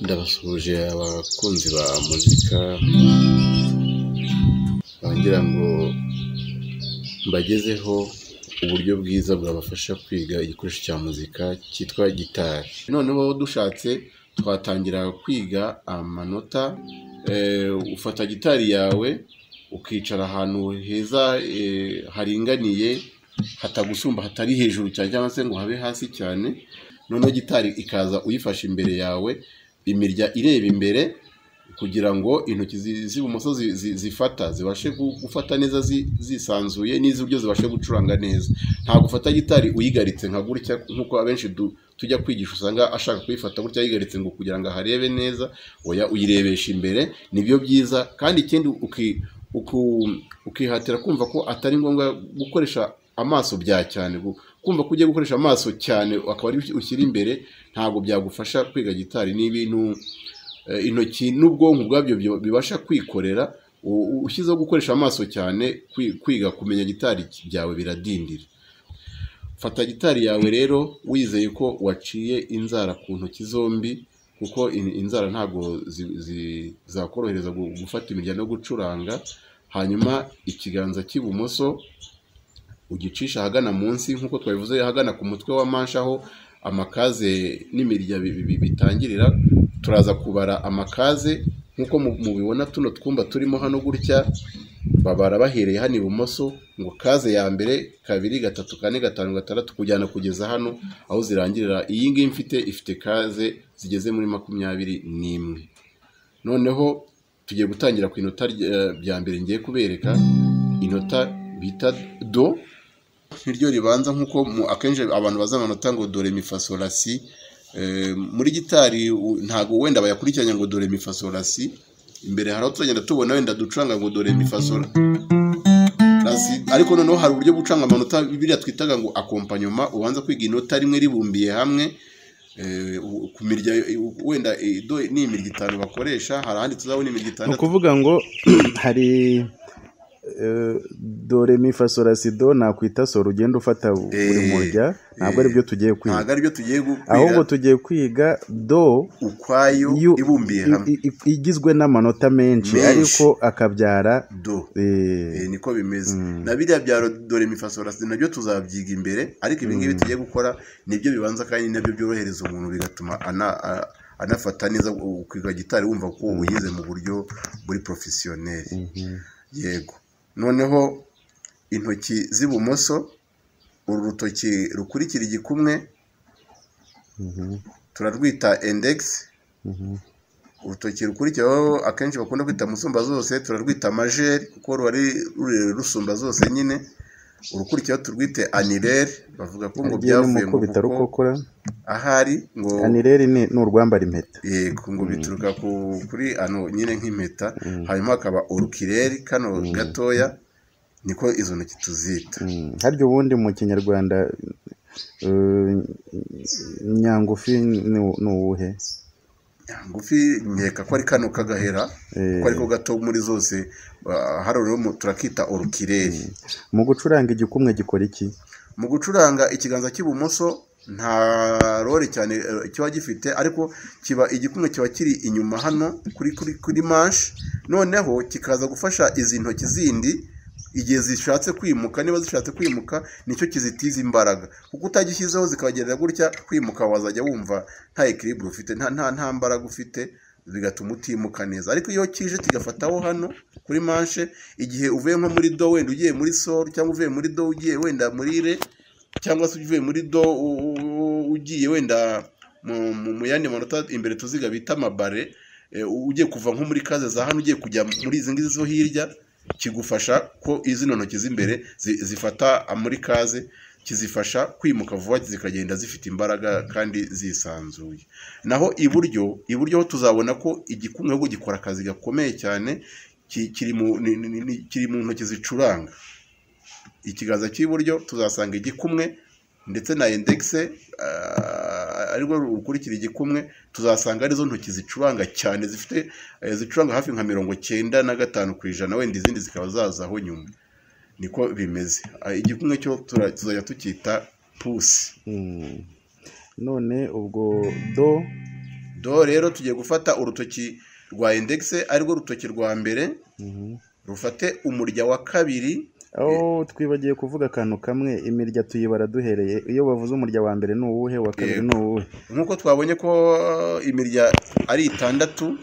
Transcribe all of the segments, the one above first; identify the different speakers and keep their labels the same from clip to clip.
Speaker 1: ndabasuhuje abakunzi ba muzika ngira ngo mbagezeho uburyo bwiza bwabafasha kwiga igikoresho cya muzika cyitwa gitari noneho dushatse twatangira kwiga amanota ufata gitari yawe ukicara ahantu heza haringaniye hatagusumba hatari hejuru cyane cyangwa se ngo habe hasi cyane noneho gitari ikaza uyifashe imbere yawe imirya ireba imbere kugira ngo intoki z'ibumoso zifata zibashe gufata neza zisanzuye n'iz'iburyo zibashe gucuranga neza nta gufata gitari uyigaritse nka gutya nk'uko abenshi tujya kwigisha usanga ashaka kuyifata gutya yigaritse ngo kugira ngo aharebe neza oya uyirebesha imbere nibyo byiza kandi ikindi ukihatira kumva ko atari ngombwa gukoresha amaso bya cyane kumva ko ugiye gukoresha amaso cyane akaba ari ushyira imbere ntabwo byagufasha kwiga gitari ni ibintu intoki n'ubwonko ubwabyo bibasha kwikorera ushyizeho gukoresha amaso cyane kwiga kumenya gitari byawe biradindira fata gitari yawe rero wizeye ko waciye inzara ku ntoki zombi kuko inzara ntabwo zakorohereza gufata imirya no gucuranga hanyuma ikiganza cy'ibumoso ugicisha ahagana munsi nk'uko twabivuze ahagana ku mutwe wa manshi aho amakaze n'imirya bitangirira turaza kubara amakaze nk'uko mubibona tuno twumba turimo hano gutya babara bahereye hano ibumoso ngo kaze ya mbere kabiri gatatu kane gatanu gatandatu kujyana kugeza hano aho zirangirira iyi ngiyi mfite ifite kaze zigeze muri makumyabiri n'imwe noneho tugiye gutangira ku inota rya mbere ngiye kubereka inota bita do niryo ribanza nk'uko akenshi abantu bazi amanota ngo dore mifasorasi muri gitari ntabwo wenda bayakurikiranya ngo dore mifasorasi imbere hari aho tuzagenda tubona wenda ducuranga ngo dore mifasorasi ariko noneho hari uburyo bucanga amanota biriya twitaga ngo akompanyoma ubanza kwiga inota rimwe ribumbiye hamwe ku mirya wenda ni imirya itanu bakoresha hari ahandi tuzabona imirya itandatu
Speaker 2: ni ukuvuga ngo hari dore mifasorasido nakwita sora ugenda ufata buri murya ntabwo aribyo tugiye kwiga
Speaker 1: ntabwo aribyo tugiye kwiga
Speaker 2: ahubwo tugiye kwiga do
Speaker 1: ukwayo ibumbiye hamwe
Speaker 2: igizwe n'amanota menshi ariko akabyara
Speaker 1: do niko bimeze na biriya bya dore mifasorasido nabyo tuzabyiga imbere ariko ibi ngibi tugiye gukora nibyo bibanza kandi nabyo byorohereza umuntu bigatuma anafata neza kwiga gitari wumva ko uyize mu buryo buri porofesiyoneri yego noneho intoki z'ibumoso uru rutoki rukurikira igikumwe turarwita indegisi urutoki rukurikiraho akenshi bakunda kwita musumba zose turarwita amajeri kuko ruba rurerure rusumba zose nyine urukurikiyeho turwite anireri bavuga ko ngo byavuye mu
Speaker 2: bitarukokora
Speaker 1: ahari ngo
Speaker 2: anireri ni urwambara impeta
Speaker 1: yego ngo bituruka kuri ano nyine nk'impeta hanyuma hakaba urukireri kano gatoya niko izo ntoki tuzita
Speaker 2: harya ubundi mu kinyarwanda nyangufi ni uwuhe
Speaker 1: ngufi nkeka ko ari kano kagahera ko ariko gato muri zose hari turakita urukireri
Speaker 2: mu gucuranga igikumwe gikora iki
Speaker 1: mu gucuranga ikiganza cy'ibumoso nta rore cyane kiba gifite ariko kiba igikumwe kiba kiri inyuma hano kuri kuri kuri manshi noneho kikaza gufasha izi ntoki zindi igihe zishatse kwimuka niba zishatse kwimuka nicyo kizitiza imbaraga kuko utagishyizeho zikabagendera gutya kwimuka wazajya wumva nta ekiribure ufite nta mbaraga ufite bigatuma utimuka neza ariko iyo kije kigafataho hano kuri manche igihe uvuye nko muri do wenda ugiye muri soro cyangwa uvuye muri do ugiye wenda muri re cyangwa se uvuye muri do ugiye wenda mu yandi manota imbere tuziga bita amabare ugiye kuva nko muri kaze za hano ugiye kujya muri izi ngizi zo hirya kigufasha ko izi ntoki z'imbere zifata muri kaze kizifasha kwimuka vuba zikagenda zifite imbaraga kandi zisanzuye naho iburyo iburyo tuzabona ko igikumwe ahubwo gikora akazi gakomeye cyane kiri mu ntoki zicuranga ikiganza cy'iburyo tuzasanga igikumwe ndetse na indegise arirwo rukurikira igikumwe tuzasanga arizo ntoki zicuranga cyane zifite eh, zicuranga hafi nka mirongo cyenda na gatanu ku ijana wenda izindi zikaba zazaho nyuma niko bimeze Ah, igikumwe cyo tura- tuzajya tucyita pusi
Speaker 2: Mm. none ubwo do
Speaker 1: do rero tugiye gufata urutoki rwa indegise arirwo rutoki rwa mbere
Speaker 2: Mhm.
Speaker 1: rufate umurya wa kabiri
Speaker 2: aho twibagiye kuvuga akantu kamwe imirya tuyibara duhereye iyo bavuze umurya wa mbere ni uwuhe uwa kabiri
Speaker 1: Yego.
Speaker 2: ni uwuhe
Speaker 1: nk'uko twabonye ko imirya ari itandatu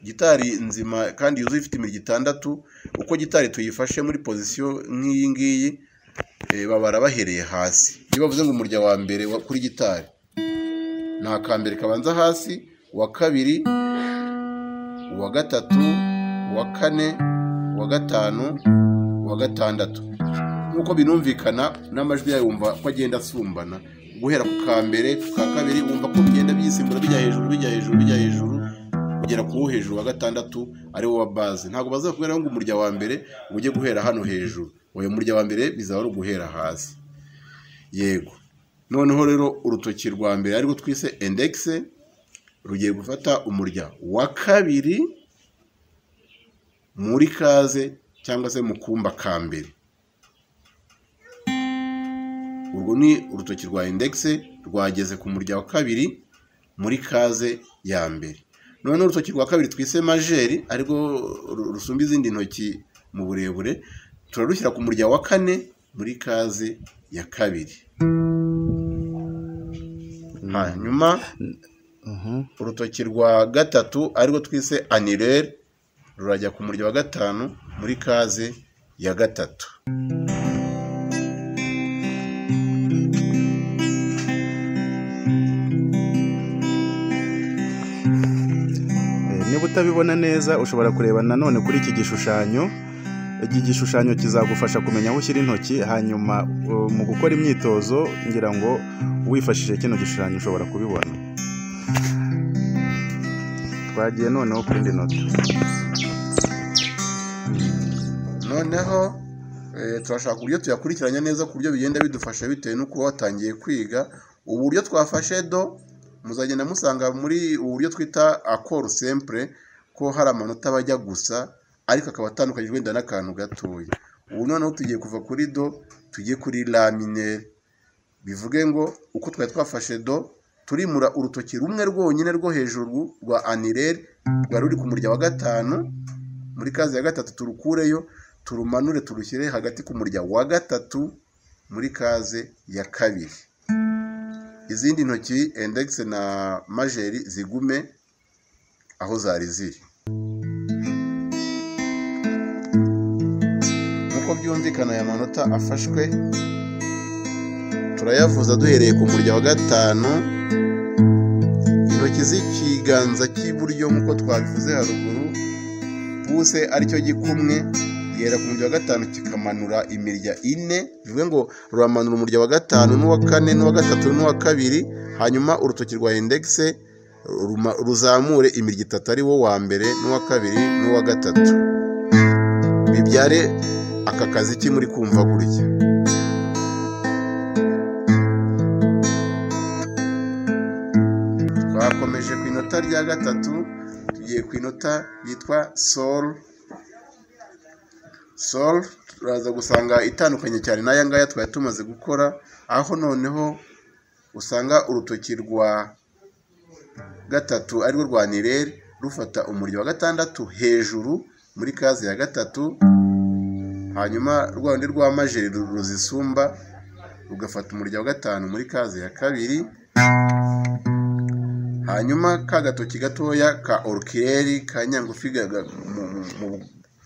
Speaker 1: gitari nzima kandi yuzuye ifite imirya itandatu uko gitari tuyifashe muri pozisiyo nk'iyi ngiyi eh, babara bahereye hasi iyo bavuze ngo umurya wa mbere wa- kuri gitari ni akambere kabanza hasi uwa kabiri uwa gatatu uwa kane uwa gatanu uwa gatandatu nk'uko binumvikana n'amajwi yayo wumva ko agenda asumbana guhera ku ka mbere ku ka kabiri wumva ko bigenda byisimbura bijya hejuru bijya hejuru bijya hejuru kugera ku wo hejuru wa gatandatu ari wo wa baze ntabwo bazakubwira ngo umurya wa mbere ujye guhera hano hejuru uyu murya wa mbere bizaba ari uguhera hasi yego noneho rero urutoki rwa mbere arirwo twise indegise rugiye gufata umurya wa kabiri muri kaze cyangwa se mu kumba ka mbere urwo ni urutoki rwa indegise rwageze ku murya wa kabiri muri kaze ya mbere noneho urutoki rwa kabiri twise majeri ariko rusumba izindi ntoki mu burebure turarushyira ku murya wa kane muri kaze ya kabiri hanyuma
Speaker 2: Mhm.
Speaker 1: urutoki rwa gatatu arirwo twise anirere rurajya ku murya wa gatanu muri kaze ya gatatu
Speaker 2: Eh, niba utabibona neza ushobora kureba nanone kuri iki gishushanyo iki gishushanyo kizagufasha kumenya aho ushyira intoki hanyuma uh, mu gukora imyitozo ngira ngo wifashishije kino gishushanyo ushobora kubibona twagiye noneho ku yindi nota
Speaker 1: noneho eh, turashaka uburyo tuyakurikiranya neza ku buryo bigenda bidufasha bitewe n'uko uba watangiye kwiga uburyo twafashe do muzagenda musanga muri ubu buryo twita akoro sempure ko hari amanota aba ajya gusa ariko akaba atandukanyijwe wenda n'akantu gatoya ubu noneho tugiye kuva kuri do tujye kuri laminere bivuge ngo uko twari twafashe do turimura urutoki rumwe rwonyine rwo hejuru rwa anirere rwari ruri ku murya wa gatanu muri kazi ya gatatu turukureyo turumanure turushyire hagati ku murya wa gatatu muri kaze ya kabiri izindi ntoki indegise na majeri zigume aho zari ziri nk'uko byumvikana aya manota afashwe turayavuza duhereye ku murya wa gatanu intoki z'ikiganza cy'iburyo nk'uko twabivuze haruguru puse aricyo gikumwe gihera ku murya wa gatanu kikamanura imirya ine bivuge ngo ruramanura umurya wa gatanu n'uwa kane n'uwa gatatu n'uwa kabiri hanyuma urutoki rwa indegise ruma- ruzamure imirya itatu ari wo wa mbere n'uwa kabiri n'uwa gatatu bibyare aka kazi ki muri kumva gutya twakomeje ku inota rya gatatu tugiye ku inota yitwa sol sol turaza gusanga itandukanye cyane n'aya ngaya twari tumaze gukora aho noneho usanga urutoki rwa gatatu arirwo rwa nirere rufata umuriro wa gatandatu hejuru muri kaze ya gatatu hanyuma rwa rundi rwa majeri ru- ruzisumba rugafata umurya wa gatanu muri kaze ya kabiri hanyuma ka gatoki gatoya ka orukireri ka nyangufi ga- ga- mu- mu- mu-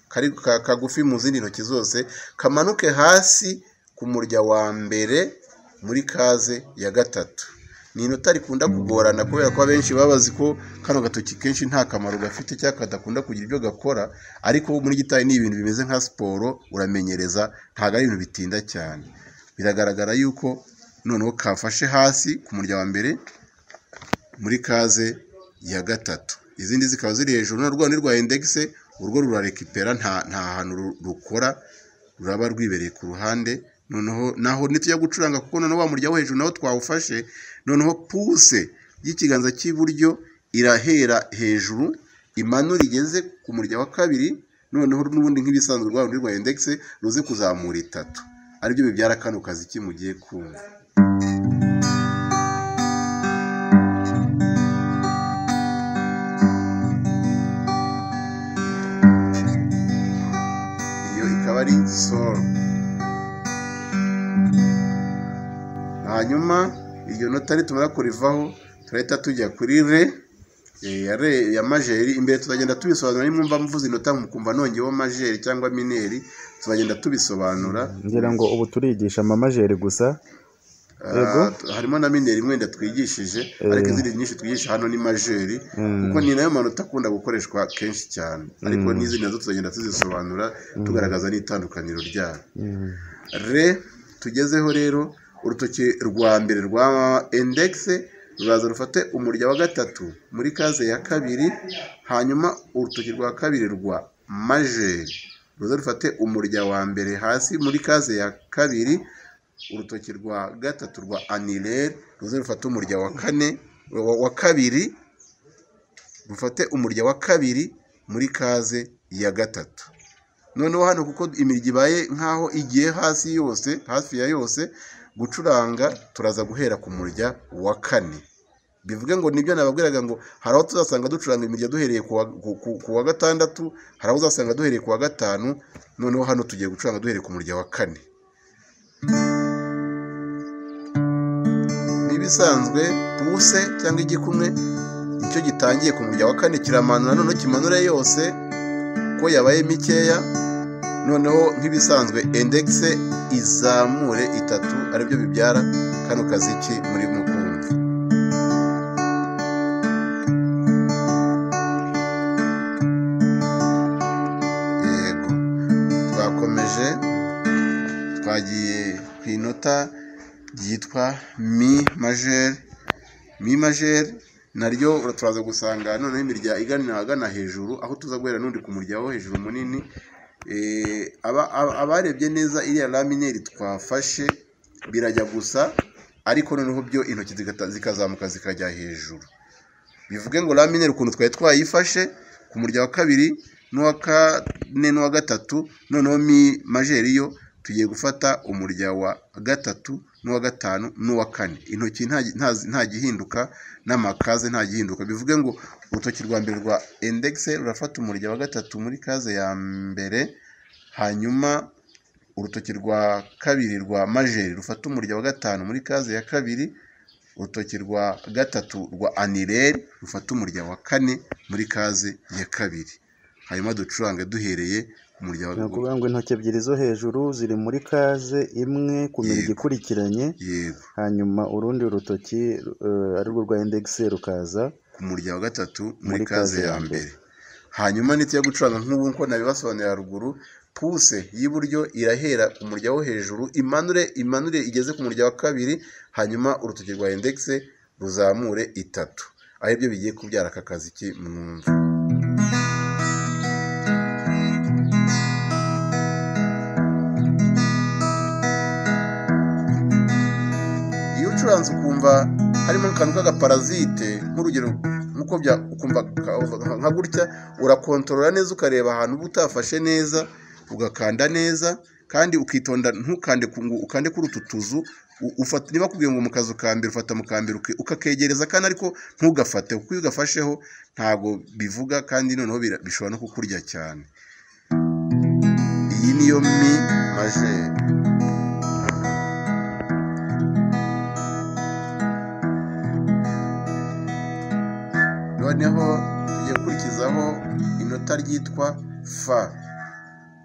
Speaker 1: kari ka- kagufi mu zindi ntoki zose kamanuke hasi ku murya wa mbere muri kaze ya gatatu ni inota rikunda kugorana kubera ko abenshi baba bazi ko kano gatoki kenshi nta kamaro gafite cyangwa kadakunda kugira ibyo gakora ariko muri gitari ni ibintu bimeze nka siporo uramenyereza ntabwo ari ibintu bitinda cyane biragaragara yuko noneho kafashe hasi ku murya wa mbere muri kaze ya gatatu izindi zikaba ziri hejuru na rwa ni rwa indegise urwo rurarekipera nta nta hantu ru- rukora ruraba rwibereye ku ruhande noneho naho ntitujya gucuranga kuko noneho wa murya wo hejuru nawo twawufashe noneho puse y'ikiganza cy'iburyo irahera hejuru imanura igeze ku murya wa kabiri noneho n'ubundi nk'ibisanzwe rwa rundi rwa indegise ruzi kuzamura itatu aribyo bibyara kano kazi ki mugiye kumva iyo ikaba ari soro hanyuma iyo notari tumara kurivaho turahita tujya kuri re eh, ya re ya majeri imbere tuzagenda tubisobanura nimwumva mvuze inota mukumva nongeyeho majeri cyangwa mineri tuzagenda tubisobanura
Speaker 2: ngira ngo ubu turigisha amamajeri gusa
Speaker 1: Ah,
Speaker 2: Yego.
Speaker 1: t- harimo na mineri mwenda twigishije ariko izindi nyinshi twigisha hano ni majeri kuko ni nayo manota akunda gukoreshwa kenshi cyane ariko n'izi nazo tuzagenda tuzisobanura tugaragaza n'itandukaniro ryayo re tugezeho rero urutoki rwa mbere rwa indegise ruraza rufate umurya wa gatatu muri kaze ya kabiri hanyuma urutoki rwa kabiri rwa majeri ruze rufate umurya wa mbere hasi muri kaze ya kabiri urutoki rwa gatatu rwa anilere ruze rufate umurya wa kane wa- wa kabiri rufate umurya wa kabiri muri kaze ya gatatu noneho hano kuko imirya ibaye nk'aho igiye hasi yose hafi ya yose gucuranga turaza guhera ku murya wa kane bivuge ngo nibyo nababwiraga ngo hari aho tuzasanga ducuranga imirya duhereye ku wa- ku- ku- ku wa gatandatu hari aho uzasanga duhereye ku wa gatanu noneho hano tugiye gucuranga duhereye ku murya wa kane n'ibisanzwe puse cyangwa igikumwe nicyo gitangiye ku murya wa kane kiramanura noneho kimanure yose ko yabaye mikeya noneho nk'ibisanzwe indegise izamure itatu aribyo bibyara kano kaziki muri mukumva yego twakomeje twagiye ku inota ryitwa mi majeri mi majeri naryo turaza gusanga noneho imirya igana ahagana hejuru aho tuza guhera n'undi ku murya wo hejuru munini Eh, aba- aba- abarebye neza iriya lamineri twafashe birajya gusa ariko noneho byo intoki zigata- zikazamuka zikajya hejuru bivuge ngo lamineri ukuntu twari twayifashe ku murya wa kabiri n'uwa kane n'uwa gatatu noneho mi majeri yo tugiye gufata umurya wa gatatu n'uwa gatanu n'uwa kane intoki nta nta- nta gihinduka n'amakaze nta gihinduka bivuge ngo urutoki rwa mbere rwa indegise rurafata umurya wa gatatu muri kaze ya mbere hanyuma urutoki rwa kabiri rwa majeri rufata umurya wa gatanu muri kaze ya kabiri urutoki rwa gatatu rwa anireri rufata umurya wa kane muri kaze ya kabiri hanyuma ducurange duhereye ku murya wa
Speaker 2: ni ukuvuga ngo intoki ebyiri zo hejuru ziri muri kaze imwe ku mirya
Speaker 1: Yego.
Speaker 2: ikurikiranye
Speaker 1: yego
Speaker 2: hanyuma urundi rutoki eh, ari rwo rwa indegise rukaza
Speaker 1: ku murya wa gatatu muri kaze ya mbere hanyuma n'itujya gucuranga nk'ubu nko nabibasobanurira haruguru puse y'iburyo irahera ku murya wo hejuru imanure imanure igeze ku murya wa kabiri hanyuma urutoki rwa indegise ruzamure itatu aribyo bigiye kubyara aka kazi ki mwumva iyo ucuranze ukumva harimo akantu k'agaparazite nk'urugero nk'uko bya ukumva ka- nka- nka gutya urakontorora neza ukareba ahantu uba utafashe neza ugakanda neza kandi ukitonda ntukande ku- ngo ukande kuri utu tuzu u- ufata niba kubwiye ngo mu kazu ka mbere ufata mu ka mbere uke- ukakegereza kandi ariko ntugafate kuko iyo ugafasheho ntabwo bivuga kandi noneho bira- bishobora no kukurya cyane iyi niyo mi majeri noneho tugiye gukurikizaho inota ryitwa fa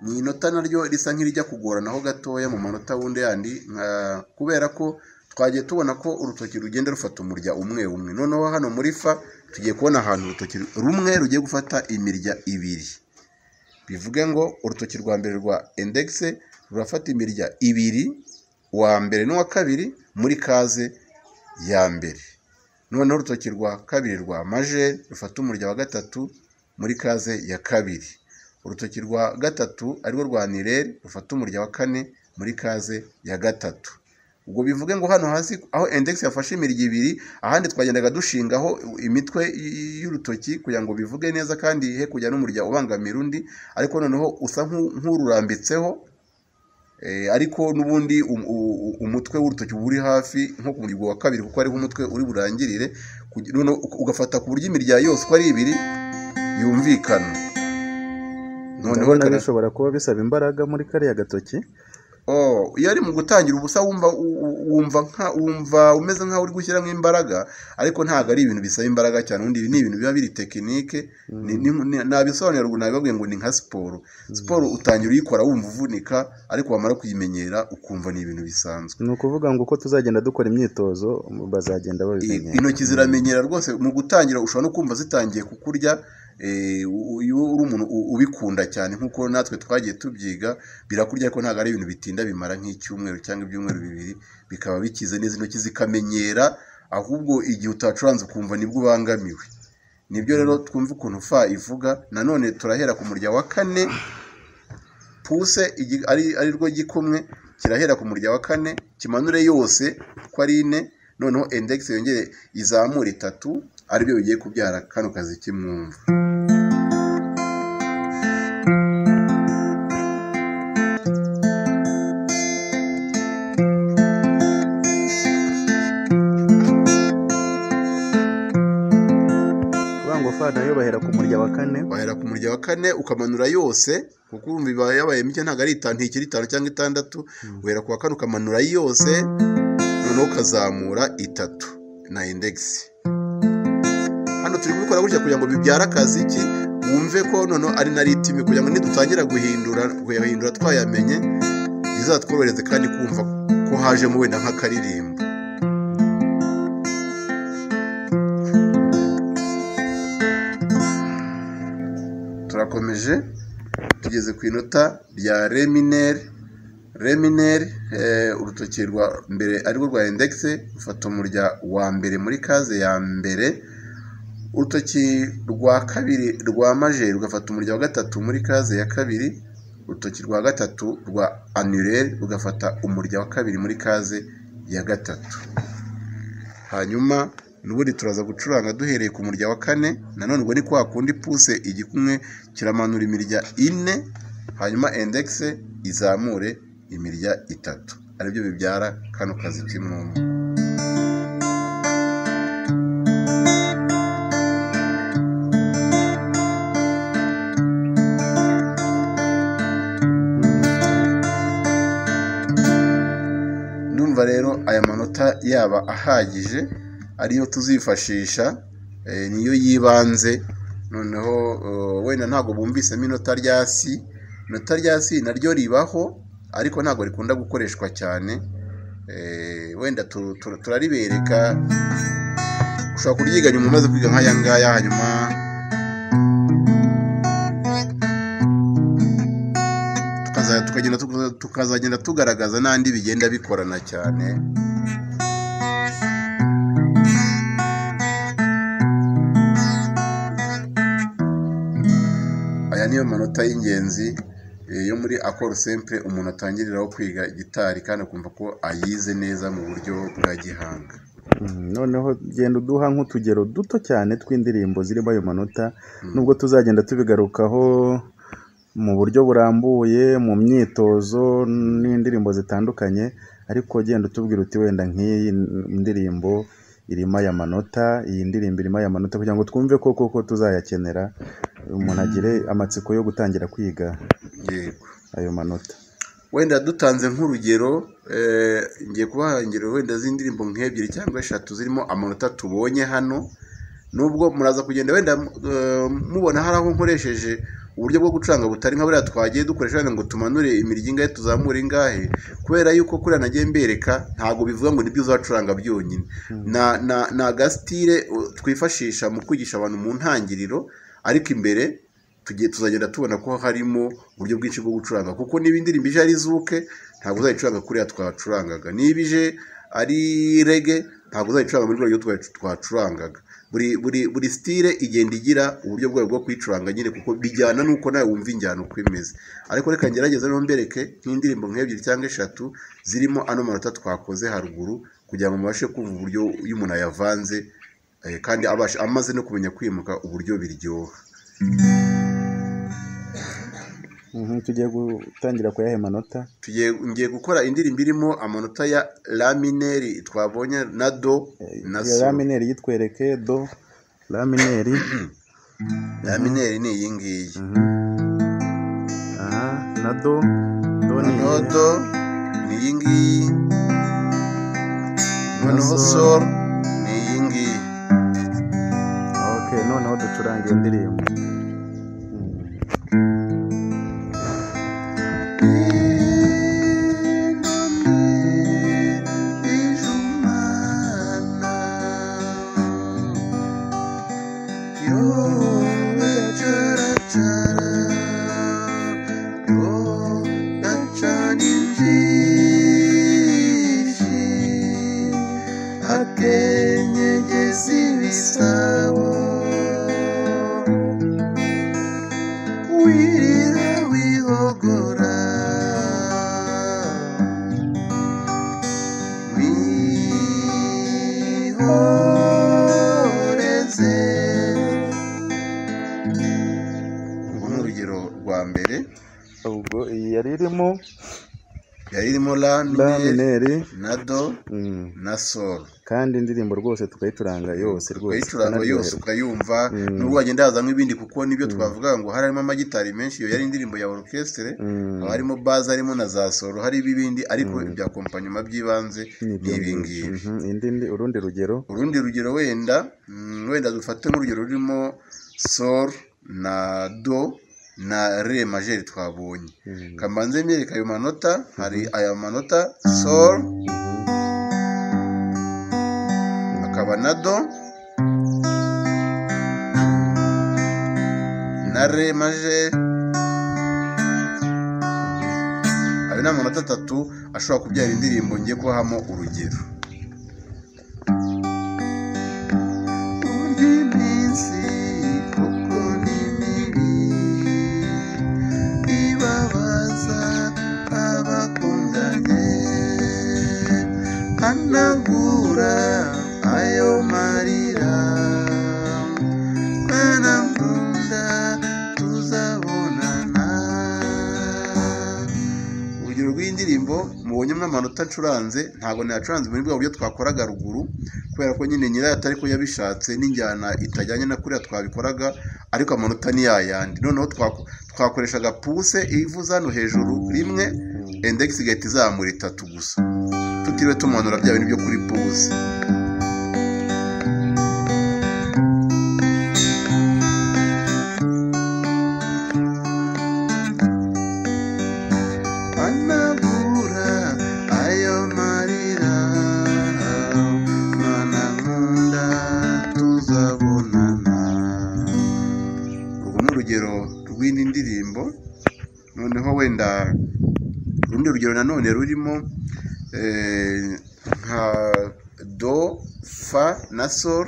Speaker 1: ni inota naryo risa nk'irijya kugoranaho gatoya mu manota wundi yandi nka- kubera ko twagiye tubona ko urutoki rugenda rufata umurya umwe umwe noneho hano muri fa tugiye kubona ahantu urutoki rumwe rugiye gufata imirya ibiri bivuge ngo urutoki rwa mbere rwa indegise rurafata imirya ibiri uwa mbere n'uwa kabiri muri kaze ya mbere noneho urutoki rwa kabiri rwa majeri rufata umurya wa gatatu muri kaze ya kabiri urutoki rwa gatatu arirwo rwa nireri rufata umurya wa kane muri kaze ya gatatu ubwo bivuge ngo hano hasi aho index yafashe imirya ibiri ahandi twagendaga dushingaho imitwe y'urutoki kugira ngo bivuge neza kandi he kujya n'umurya ubangamira undi ariko noneho usa nk'u- nk'ururambitseho eh, ariko n'ubundi um- u- umutwe w'urutoki uba uri hafi nko ku muryango wa kabiri kuko ariho umutwe uri burangirire kugi- noneho uka- ugafata ku buryo imirya yose uko ari ibiri yumvikana noneho
Speaker 2: ndabona
Speaker 1: reka na-
Speaker 2: bishobora kuba bisaba imbaraga muri kariya gatoki
Speaker 1: Oh, iyo ari mu gutangira ubusa wumva u- u- wumva nka wumva umeze nkaho uri gushyiramo imbaraga ariko ntabwo ari ibintu bisaba imbaraga cyane ubundi ibi ni ibintu biba biri tekinike ni- ni- ni- nabisobanura ngo nabibabwiye ngo ni nka siporo siporo utangira uyikora wumva uvunika ariko wamara kuyimenyera ukumva ni ibintu bisanzwe
Speaker 2: ni ukuvuga ngo uko tuzagenda dukora imyitozo bazagenda babimenya
Speaker 1: intoki ziramenyera rwose mu gutangira ushobora no kumva zitangiye kukurya eh, u- iyo uri umuntu u- ubikunda cyane nk'uko natwe twagiye tubyiga birakurya ariko ntabwo ari ibintu bitinda bimara nk'icyumweru cyangwa ibyumweru bibiri bikaba bikize neza intoki zikamenyera ahubwo igihe utacuranze ukumva nibwo ubangamiwe nibyo rero twumva ukuntu fa ivuga nanone turahera ku murya wa kane puse igi- ari ari rwo gikumwe kirahera ku murya wa kane kimanure yose ko ari ine noneho index yongere izamure itatu aribyo bigiye kubyara kano kazi k'imwumva
Speaker 2: kuvuga ngo fa nayo bahera ku murya wa kane
Speaker 1: wahera ku murya wa kane ukamanura yose kuko urumva iba yabaye mike ntabwo ari itanu ntikiri itanu cyangwa itandatu uhera ku wa kane ukamanura yose noneho ukazamura itatu na index hano turi kubikora gutya kugira ngo bibyare akazi ki wumve ko noneho ari na ritimi kugira ngo nidutangira guhindura kuyahindura twayamenye bizatworohereze kandi kumva ko hajemo wenda nk'akaririmbo turakomeje tugeze ku inota rya remineri remineri urutoki rwa mbere arirwo rwa indegise rufata umurya wa mbere muri kaze ya mbere urutoki rwa kabiri rwa majeri rugafata umurya wa gatatu muri kaze ya kabiri urutoki rwa gatatu rwa anureri rugafata umurya wa kabiri muri kaze ya gatatu hanyuma n'ubundi turaza gucuranga duhereye ku murya wa kane nanone ubwo ni kwa kundi puse igikumwe kiramanura imirya ine hanyuma indekise izamure imirya itatu aribyo bibyara kano kazi k'imwumva ndumva rero aya manota yaba ahagije ariyo tuzifashisha eh, niyo yibanze noneho eh, wenda ntabwo bumvisemo inota rya si inota rya si naryo ribaho ariko ntabwo rikunda gukoreshwa cyane Eh, wenda tu- tu- turaribereka ushobora kuryiga nyuma umaze kwiga nk'aya ngaya hanyuma tukaza- tukagenda tukaza- tukazagenda tugaragaza n'andi bigenda bikorana cyane aya niyo manota y'ingenzi eh, yo muri akoro sempre umuntu atangiriraho kwiga gitari kandi akumva ko ayize neza mu buryo bwa gihanga
Speaker 2: Mm, noneho genda uduha nk'utugero duto cyane tw'indirimbo zirimo ayo manota nubwo tuzagenda tubigarukaho mu buryo burambuye mu myitozo n'indirimbo zitandukanye ariko genda utubwira uti wenda nk'iyi ndirimbo irimo aya manota iyi ndirimbo irimo aya manota kugira ngo twumve ko koko tuzayakenera umuntu agire amatsiko yo gutangira kwiga
Speaker 1: yego
Speaker 2: ayo manota
Speaker 1: wenda dutanze nk'urugero eh, ngiye kubaha ingero wenda z'indirimbo nk'ebyiri cyangwa eshatu zirimo amanota tubonye hano nubwo muraza kugenda wenda eh, mubona hari aho nkoresheje uburyo bwo gucuranga butari nka buriya twagiye dukoresha wenda ngo tumanure imirya ingahe tuzamure ingahe kubera yuko kuriya nagiye mbereka ntabwo bivuga ngo nibyo uzacuranga byonyine na na ni agasitire uh, twifashisha mu kwigisha abantu mu ntangiriro ariko imbere tugiye tuzagenda tubona ko harimo uburyo bwinshi bwo gucuranga kuko niba indirimbo ije ari zuke ntabwo uzayicuranga kuriya twacurangaga niba ije ari rege ntabwo uzayicuranga muri rwego twacurangaga buri buri buri sitire igenda igira uburyo bwayo bwo kuyicuranga nyine kuko bijyana n'uko nawe wumva injyana uko imeze ariko reka ngerageze rero mbereke nk'indirimbo nk'ebyiri cyangwa eshatu zirimo ano manota twakoze haruguru kugira ngo mubashe kumva uburyo iyo umuntu ayavanze eh, kandi abasha amaze no kumenya kwimuka uburyo biryoha
Speaker 2: Mhm, tugiye gutangira kuyaha amanota
Speaker 1: Tugiye- ngiye gukora indirimbo irimo amanota ya lamineri twabonye na do na
Speaker 2: iyo
Speaker 1: so
Speaker 2: lamineri yitwereke do lamineri
Speaker 1: lamineri ni iyi ngiyi
Speaker 2: aha na do do ni iyihe?
Speaker 1: noneho ni iyi ngiyi noneho
Speaker 2: sol.
Speaker 1: sol ni iyi ngiyi
Speaker 2: ok noneho ducuranga iyo ndirimbo
Speaker 1: Bisabo wirira wihogora wihoreze ubu ni urugero rwa mbere
Speaker 2: ubwo iyi yari irimo
Speaker 1: yari irimo la minere
Speaker 2: lamineri
Speaker 1: na do
Speaker 2: Mm.
Speaker 1: na sol
Speaker 2: kandi indirimbo rwose tukayicuranga yose rwose
Speaker 1: ukayicuranga yose
Speaker 2: tukanaryoherwa.
Speaker 1: ukayumva
Speaker 2: Mm.
Speaker 1: nubwo wagenda yazamo ibindi kuko nibyo twavuga ngo hari harimo amagitari menshi iyo yari indirimbo ya orchestre
Speaker 2: Mm.
Speaker 1: haba harimo bazi harimo na za soro hari ibibindi ariko ibya kompanyuma by'ibanze
Speaker 2: Ni
Speaker 1: ni
Speaker 2: ibyo ngibyo.
Speaker 1: ibingibi
Speaker 2: Mhm. Indi ndi urundi rugero
Speaker 1: urundi rugero wenda mm, wenda dufate nk'urugero rurimo sol na do na re majeri twabonye
Speaker 2: Mm.
Speaker 1: kamanze myereka ayo manota hari aya manota sol akaba na do na re majeri ayo ni amanota atatu ashobora kubyara indirimbo ngiye kubahamo urugero Urya iminsi kuko ni mibi ibabaza abakundanye anagura ayo marira mwana nkunda tuzabonana urugero rw'indirimbo mubonyemo amanota ncuranze ntabwo nayacuranze muri bwa buryo twakoraga ruguru kubera ko nyine nyirayo atari ko yabishatse n'injyana itajyanye na kuriya twabikoraga ariko amanota ni yayandi noneho twako- twakoreshaga puse ivuza hano hejuru rimwe endegisi igahita izamura itatu gusa tutiriwe tumanura bya bintu byo kuri puse anabura ayo marira mana nkunda tuzabonana urwo ni urugero rw'indi ndirimbo noneho wenda urundi rugero nanone rurimo eh, nka do fa na sol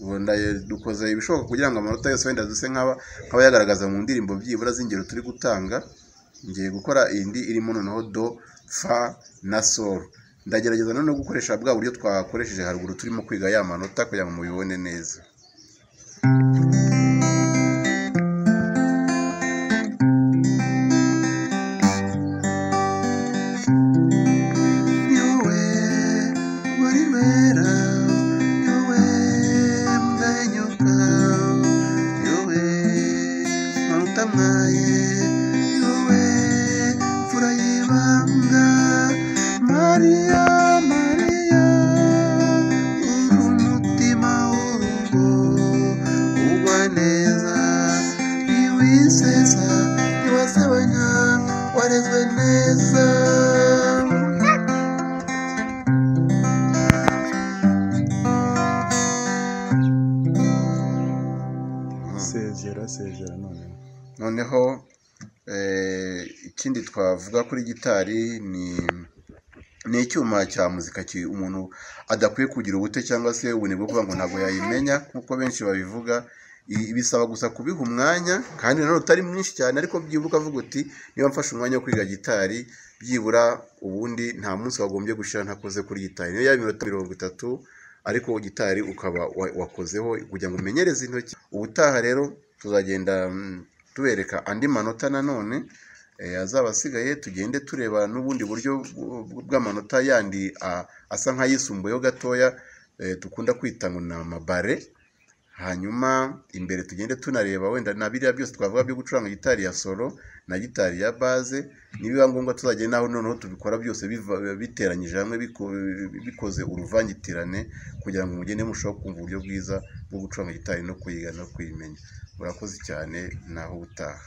Speaker 1: wenda dukoze ibishoboka kugira ngo amanota yose wenda duse nk'aba nk'aba yagaragaza mu ndirimbo byibura z'ingero turi gutanga ngiye gukora indi irimo noneho do fa na sol ndagerageza noneho gukoresha bwa buryo twakoresheje haruguru turimo kwiga ya manota kugira ngo mubibone neza niwe wari wera niwe mwenyuka niwe maruta mwaye niwe mfura y'ibanga mariya mariya uri umutima w'urugo ugwa neza ntiwisesa ntiwasebanya warezwe neza
Speaker 2: sezera sezera noneho
Speaker 1: noneho eh, ikindi twavuga kuri gitari ni ni icyuma cya muzika ki umuntu adakwiye kugira ubute cyangwa se ubunebwe kuvuga ngo ntabwo yayimenya nk'uko benshi babivuga I- bisaba gusa kubiha umwanya kandi nanone utari mwinshi cyane ariko byibuka avuga uti niba mfashe umwanya wo kwiga gitari byibura ubundi nta munsi wagombye gushira ntakoze kuri gitari niyo yaba iminota mirongo itatu ariko gitari ukaba wa- wakozeho kugira ngo umenyereze intoki ubutaha rero tuzagenda mm, tubereka andi manota nanone eh, azaba asigaye tugende tureba n'ubundi buryo bw- bw'amanota yandi a- asa nk'ayisumbuyeho gatoya eh, dukunda kwita ngo ni amabare hanyuma imbere tugende tunareba wenda na biriya byose twavuga byo gucuranga gitari ya solo na gitari ya baze nibiba ngombwa tuzagenda aho noneho tubikora byose biva- biteranyije hamwe biko- bikoze uruvangitirane kugira ngo mugende mushobore kumva uburyo bwiza bwo gucuranga gitari no kuyiga no kuyimenya murakoze cyane naho ubutaha